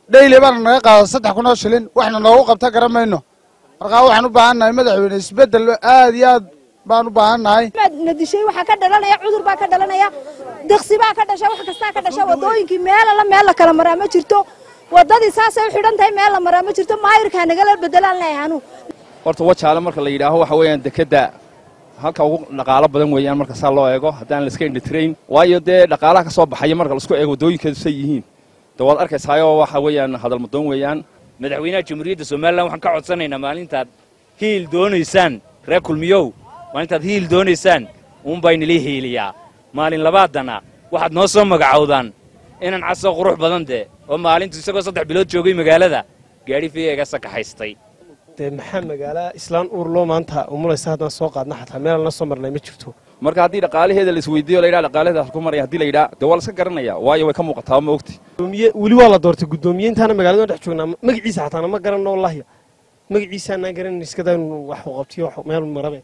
dhayli baana naga qaada saddex kun oo shilin waxna noogu qabta garan mayno markaa waxaan u baahan nahay madaxweyne isbeddel aad iyo aad baan u baahan nahay na dishay waxaa ka dhalanaya cudur baa ka dhalanaya deqsi baa ka dhasha wax kastaa ka dhasha wadooyinkii meelala meel la kala maraa ma jirto wadadii saasay u xidhan tahay meel la maraa ma jirto maayirkaa nagala bedelaan leeyahay anu horta wajaale marka la yidhaaho waxa weeyaan dekedda halka ugu dhaqaalo badan weeyaan marka saa loo eego haddaan la iska indhitrayn waayo dee dhaqaalaha ka soo baxaya marka laisku eego waddooyinkeedu say yihiin de waad arkaysaayoo waxa weeyaan hadalmadoon weeyaan madaxweynaha jamhuuriyadda somalilan waxaan ka codsanaynaa maalintaad hiil doonaysaan reer kulmiyow maalintaad hiil doonaysaan uunbaa inala hiiliyaa maalin labaadana waxaad noo soo magacowdaan inan casoo qurux badan dee oo maalintu isagoo saddex bilood joogay magaalada gaadhi fiiga sakaxaystay dee maxaa magaala islaan uurloo maanta umulaysa haddaan soo qaadna xataa meelaan la soo marnay ma jirto marka haddii dhaqaalaheeda la isweydiiyo la yidhaha dhaqaalaheeda halku maraya haddii la yidhaha dee waa la iska garanaya waayo way ka muuqataa ma ogti gudoomiye weli waa la doortay guddoomiye intaana magaalada dhex joognaa magaciisa xataana ma garanno wallaahi magaciisaanaan garanin iskadaa inuu wax u qabtiyo wax meel marabe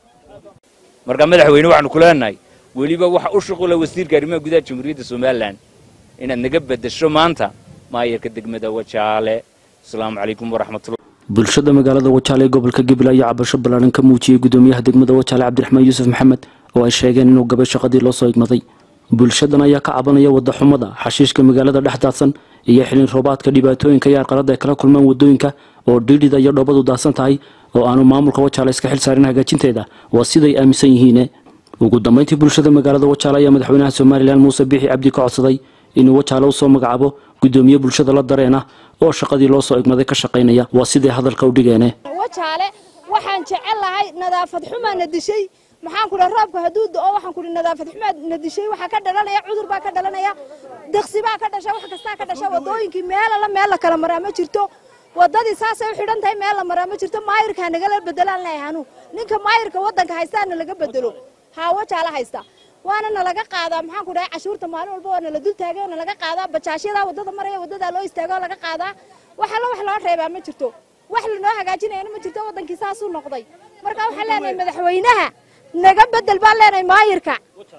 marka madaxweyne waxaanu ku leenahay weliba waxa u shuqula wasiirka arrimaha gudaha jamhuuriyadda somalilan inaad naga beddesho maanta maayarka degmada wajaale asalaamu calaykum waraxmatullah bulshada magaalada wajaale ee gobolka gabil ayaa cabasho ballaaran ka muujiyey gudoomiyaha degmada wajaale cabdiraxmaan yuusuf maxamed oo ay sheegeen inuu gabay shaqadii loo soo igmaday bulshadan ayaa ka cabanaya wadaxumada xashiishka magaalada dhex daadsan iyo xilin roobaadka dhibaatooyinka iyo arqalada ay kala kulmaan wadooyinka oo dhiidhida iyo dhoobadu daadsan tahay oo aanu maamulka wajaale iska xil saarin hagaajinteeda waa siday aaminsan yihiine ugu dambeyntii bulshada magaalada wajaale ayaa madaxweynaha somalilan muuse biixi cabdi ka codsaday inuu wajaale u soo magacaabo gudoomiye bulshada la dareen ah oo shaqadii loo soo igmaday ka shaqaynaya waa siday hadalka u dhigeene wajaale waxaan jecel lahay nadaafad xumaa na dishay maxaan ku dhaha roobka hadduu da'o waxaan ku dhaha nadaafad xumaa na dishay waxaa ka dhalanaya cudur baa ka dhalanaya deqsi baa ka dhasha wax kastaa ka dhasha wadooyinkii meelala meel la kala maraa ma jirto wadadii saasay u xidhan tahay meel la maraa ma jirto maayirkaa nagala bedelaan leeyahay anu ninka maayirka waddanka haystaana laga bedelo haa wajaale haysta waana nalaga qaadaa maxaan ku dhahay cashuurta maalin walba waa nala dul taagay oo nalaga qaadaa bajaashyadaa waddada maraya waddadaa loo istaago oo laga qaadaa wax alla wax loo reebaa ma jirto wax lanoo hagaajinayana ma jirto waddankii saasuu noqday marka waxaan leenahay madaxweynaha naga bedel baan leenahay maayirka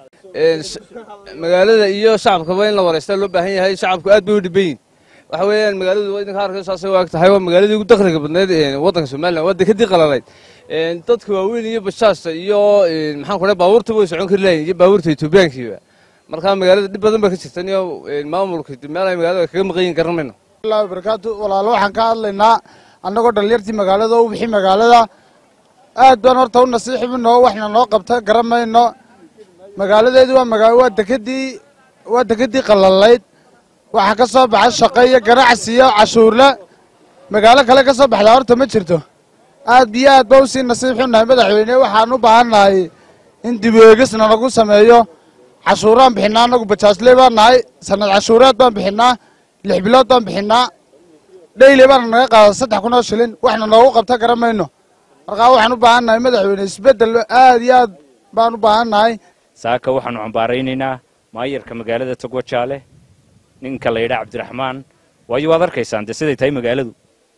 magaalada iyo shacabkaba in la waraysta loo baahan yahay shacabku aad bay u dhiban yihin waxa weeyaan magaaladu idinka arkay saasay waag tahay waa magaaladii ugu dakhliga badneyd waddanka somalilan waa dekadii qalalayd dadka waaweyn iyo bashaasta iyo maxaan ku dhahay baabuurta way socon kari lahayn iyo baabuurta etoobiyaankiiba marka magaalada dhib badan baa ka jirtan iyo maamulka meel ay magaalada kaga maqan yihin garan mayno allahi barakaatu walaalo waxaan ka hadlaynaa annagoo dhalinyartii magaalada u bixi magaalada aad baan horta u nasiixibino waxna noo qabta garan mayno magaaladeedu waa magaa waa dekadii waa dekadii qalalayd waxaa ka soo baxa shaqo iyo ganacsi iyo cashuurle magaalo kale ka soo baxdaa horta ma jirto aad biyo aad ba usii nasiib xunnahay madaxweyne waxaan u baahannahay in dib eegisna nagu sameeyo cashuuraan bixinaa annagu bajaajley baan nahay sanad cashuureed baan bixinaa lix bilood baan bixinaa dhayli baana naga qaada saddex kun oo shilin waxna noogu qabta garan mayno markaa waxaan u baahan nahay madaxweyne isbeddel aad iyo aad baan u baahan nahay saaka waxaanu cambaaraynaynaa maayarka magaalada togwajaale ninka la yidhaa cabdiraxmaan waayo waad arkaysaan dee siday tahay magaaladu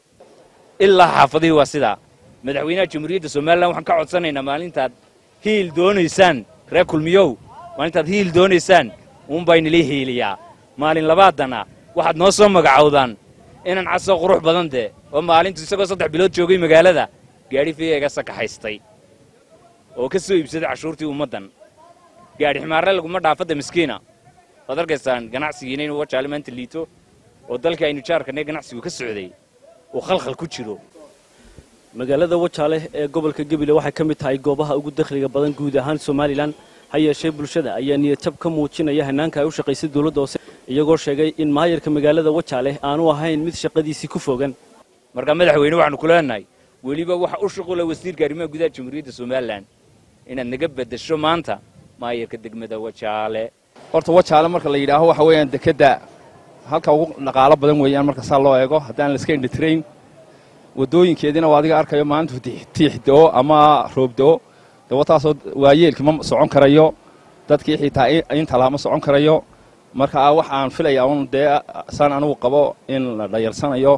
ilaa xaafadihii waa sidaa madaxweynaha jamhuuriyadda somalilan waxaan ka codsanaynaa maalintaad hiil doonaysaan reer kulmiyow maalintaad hiil doonaysaan uunbaa inala hiiliyaa maalin labaadana waxaad noo soo magacowdaan inan casoo qurux badan dee oo maalintu isagoo saddex bilood joogay magaalada gaadhi fiiga sakaxaystay oo ka soo iibsaday cashuurtii ummaddan gaadhi ximaarre laguma dhaafadda miskiina waad arkaysaan ganacsigiina inuu wajaale maanta liito oo dalkii aynu jaarkanay ganacsigu ka socday uu khalkhal ku jiro magaalada wajaale ee gobolka gebile waxay ka mid tahay goobaha ugu dakhliga badan guud ahaan somalilan ha yeeshee bulshada ayaa niyadjab ka muujinaya hanaanka ay u shaqaysay dowladda hoose iyagoo sheegay in maayarka magaalada wajaale aanu ahayn mid shaqadiisii ku fogan marka madaxweyne waxaanu ku leenahay weliba waxa u shuqula wasiirka arrimaha gudaha jamhuuriyadda somalilan inaad naga beddesho maanta maayarka degmada wajaale horta wajaale marka la yidhaaho waxa weeyaan dekedda halka ugu dhaqaalo badan weeyaan marka saa loo eego haddaan la iska indhitrayn waddooyinkeediina waa adiga arkayo maalintu tiix do-o ama roob do-o dawataasoo waayeelkii ma socon karayo dadkii xitaa inta laha ma socon karayo marka wax aan filaya un dee saan anigu qabo in la dhayarsanayo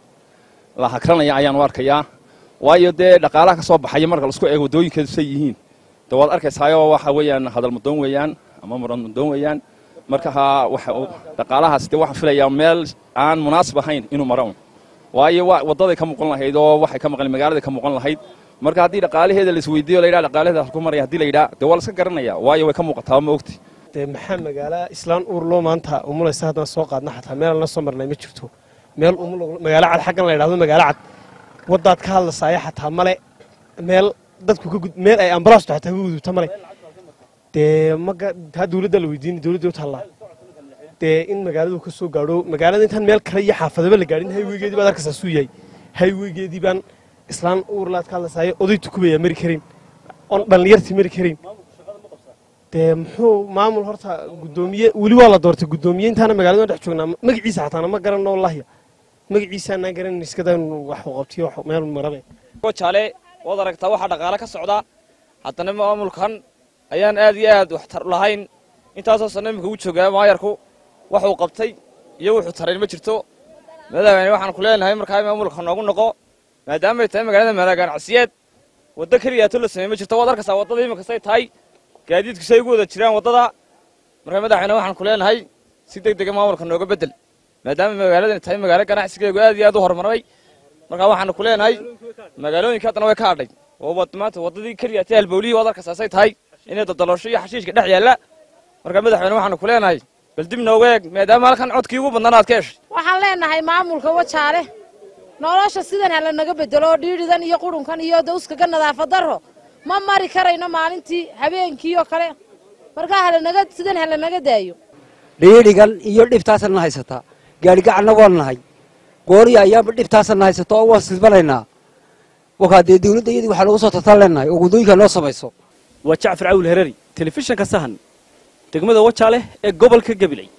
la hakranayo ayaan u arkayaa waayo dee dhaqaalaha ka soo baxaya marka laisku eego waddooyinkeedu say yihiin de waad arkaysaayoo waxa weeyaan hadalmadoon weeyaan ama muranmadoon weeyaan marka ha waxa dhaqaalahaas dee waxaan filayaa meel aan munaasib ahayn inuu maro waayo waddaday ka muuqan lahayd oo waxay ka maqan magaaladay ka muuqan lahayd marka haddii dhaqaalaheeda la isweydiiyo la yidhaha dhaqaalaheeda halku maraya haddii la yidhaha dee waa la iska garanaya waayo way ka muuqataa ma ogti dee maxaa magaala islaan uur loo maanta umulaysa haddaan soo qaadna xataa meel la soo marnay ma jirto meel magaalo cad xaggan la yidhahdo magaalo cad waddaad ka hadlasaaya xataa male meel dadku ka gud meel ay ambalaastu xataa ka gudubta male dee maga taa dawladda la weydiini dawladda u taallaa dee in magaaladu ka soo gaadho magaalada intaan meel kale iyo xaafadaba la gaadhin hayweygeedii baad arkaysaa suu yahay hayweygeedii baan islaan uurlaad ka hadlasaaya oday tukubayaa mari karin oon dhallinyartii mari karin dee muxuu maamul horta gudoomiye weli waa la doortay gudoomiye intaana magaalada dhex joognaa magaciisa xataana ma garanno wallaahi magaciisaanaa garanin iskadaa wax u qabtiyo meel marabe jaale waad aragtaa waxaa dhaqaale ka socda haddana maamulkan ayaan aad iyo aad waxtar lahayn intaasoo sanno imika u joogaa maayarku waxuu qabtay iyo wuxuu tarayn ma jirto madaxweyne waxaan ku leenahay markaa maamulka noogu noqo maadaamay tahay magaalada madaa ganacsiyeed waddo keliyaato la sameey ma jirto waad arkaysaa waddada iminkastay tahay gaadiidku say ugu wada jiraan waddada markaa madaxweyne waxaan ku leenahay si deg dega maamulka nooga beddel maadaama magaaladani tahay magaalo ganacsigeegu aad iyo aad u horumaray markaa waxaanu ku leenahay magaalooyinka haddana way ka hadhay oo maanta waddadii keliyaatay halbowlihii waad arkaysaa say tahay inay dadaloosho iyo xashiishka dhex yaalla markaa madaxweyne waxaanu ku leenahay bal dib nooga eeg maadaama halkan codkii ugu badnaan aad ka heshay waxaan leenahay maamulka wajaale nolosha sidan hala naga bedelo oo dhiidhidan iyo qurunkan iyo dawskaga nadaafad darro ma mari karayno maalintii habeenkii oo kale markaa halanaga sidan hala naga daayo dhiidhigan iyo dhibtaasana haysataa gaadhigacalna waan nahay gooriya ayaanba dhibtaasana haysato oo waan silbanaynaa wakaa dee dawladda iyadii waxaa lagu soo tartaan leenahay oo waddooyinka noo samayso waa jacfar cawil herari telefishinka sahan degmada wajaale ee gobolka gabiley